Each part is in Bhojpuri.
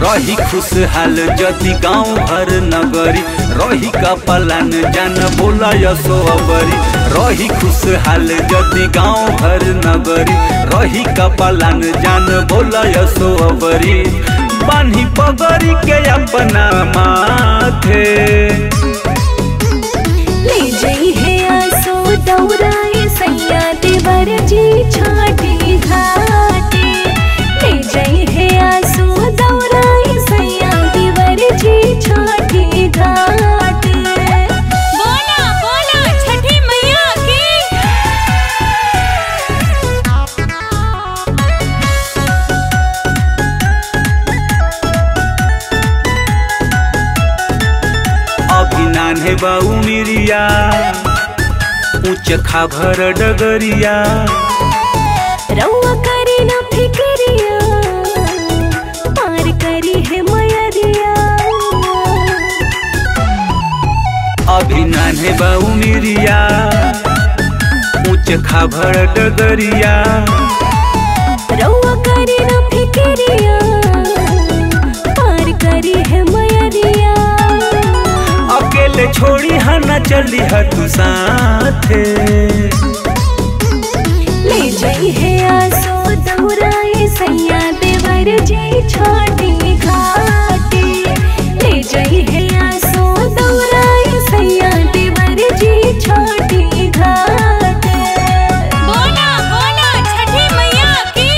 रही खुशहाल जति गाँव भर नगरी रही का पलान जान बोला यसो अबरी रही खुशहाल जति गाँव भर नगरी रही का पलान जान बोला यसो अबरी बान्ही पगरी के अपना माथे ले जई है आसो दौराए सैया देवर जी छाटी घाटे ले जई है आसो दौराए सैया देवर जी छाटी घाटे बोला बोला छठी मैया की अभी नान्हे बाऊ मिरिया ऊंच खाभर डगरिया रउआ करे ना फिक्रिया पार करी है मयरिया अभी नान्हे बाऊ मिरिया ऊंच खाभर डगरिया रउआ करे ना फिक्रिया पार करी है मयरिया अकेले छोड़ी हा न चली हा तू साथे ले जई है आसो दौराए सैया देवर जी छाटी घाटे ले जई है आसो दौराए सैया देवर जी छाटी घाटे बोला बोला छठी मैया की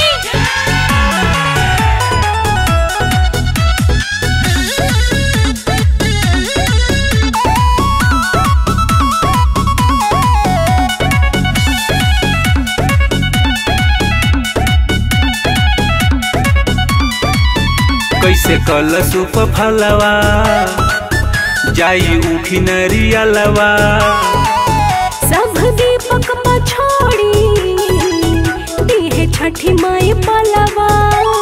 कैसे कल सुप फलवा जाई उखी नरियलवा सब दीपक पछोड़ी दीहे छठी माई पलवा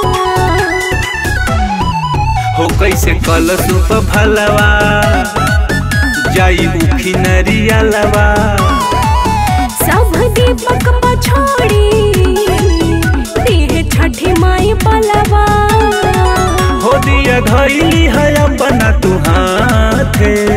हो कैसे कल सुप फलवा जाई उखी नरियलवा सब दीपक पछोड़ी दीहे छठी माई पलवा हो दिया धैली है अपना तू हाथे